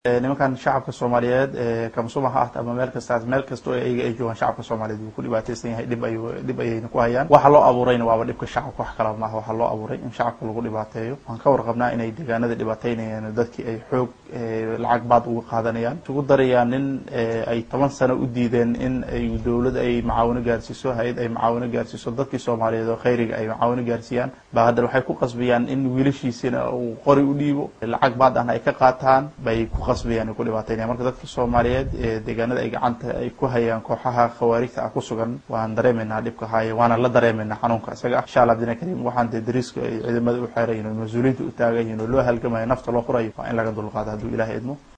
nimankan shacabka soomaaliyeed kamsuma ha ahta ama meel kastaas meel kastoo ayaga ay joogaan shacabka soomaaliyeed wuu ku dhibaateysan yahay dhib ay dhib ayayna ku hayaan waxa loo abuurayna waaba dhibka shacabka wax kala maaha waxaa loo abuuray in shacabka lagu dhibaateeyo waan ka warqabnaa inay deegaanada dhibaateynayaan dadkii ay xoog lacag baad uga qaadanayaan isugu darayaan nin ay toban sano u diideen in ay dowlad ay macaawino gaarsiiso hay-ad ay macaawino gaarsiiso dadkii soomaaliyeed oo khayriga ay macaawino gaarsiiyaan ba haddana waxay ku qasbayaan in wiilashiisina uu qori u dhiibo lacag baad ahna ay ka qaataan bay ku qasbayaan ku dhibaataynaya marka dadka soomaaliyeed ee deegaanada ay gacanta ay ku hayaan kooxaha khawaarijta ah ku sugan waan dareemaynaa dhibka haaye waana la dareemaynaa xanuunka isaga ah insha allah bidna kariim waxaan dee dariiska ay ciidamada u xeerayiin oo mas-uuliyiinta u taagan yihiin oo loo halgamayo nafta loo furayo waa in laga dulqaado hadduu ilahay idmo